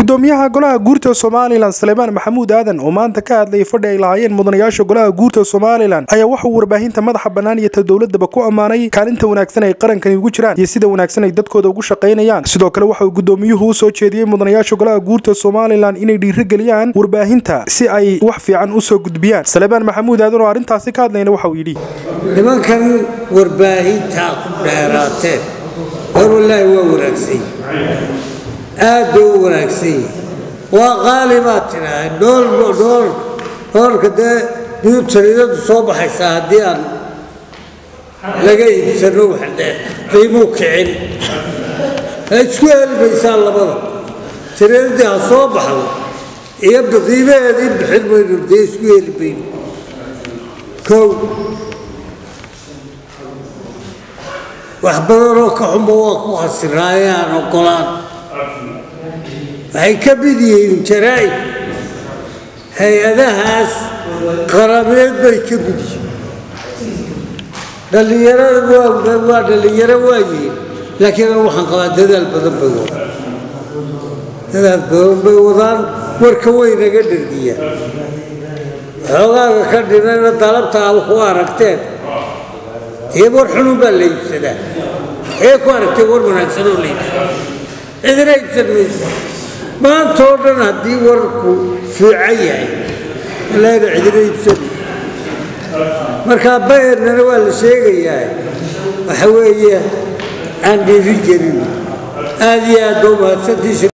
gudoomiyaha golaha guurta somalilan saleebaan maxamuud aadan oo maanta ka hadlayay fadhi ay lahaayeen mudanayaasha golaha guurta somalilan ayaa waxauu warbaahinta madaxa bannaan iyo ta dowladaba ku ammaanay kaalinta wanaagsan ay qarankani ugu jiraan iyo sida wanaagsan ay dadkooda ugu shaqaynayaan sidoo kale waxa uu gudoomiyuhu u soo jeediyey mudanayaasha golaha guurta somalilan inay dhiirigeliyaan warbaahinta si ay wax fiican u soo gudbiyaan saleebaan maxamuud aadan oo arrintaasi ka hadlayna waxa uu yidhi nimankan warbaahintaa ku dheeraateen war wallaahi waa wanaagsan aad bay u wanaagsan yihin waa qaali baad tidhaahda dhool dhoolka dee newtaridadu soo baxaysaa haddii aan laga iibsano waxdee qiimuu kicin isku helmaysaa labada tiradii ha soo baxdo iyo qiimaheedii bixin mayno dee isku heli mayno kow wax badanoo ka xunba waa ku hasiraaye aan ogolaan waxay ka mid yihiin jaraa'id hay-adahaas qarameed bay ka mid yihiin dhallinyarada waa dhallinyaro waayihiin laakiin an waxaan qabaa dadaal badan bay wadaan dadaal badan bay wadaan warka way naga dhargiyaan xoogaaga ka dhinayna dalabtaa ku aragteen dee war xunun baa la iibsadaa ee ku aragtee war wanaagsanoo la iibsada cidina iibsan mayso maanta oo dhan haddii warku fiican yahay ilaahna cidina iibsan markaa bayernana waa la sheegayaa waxa weeye aan dhiiri gelin aada iyo aad ba umahadsantiisa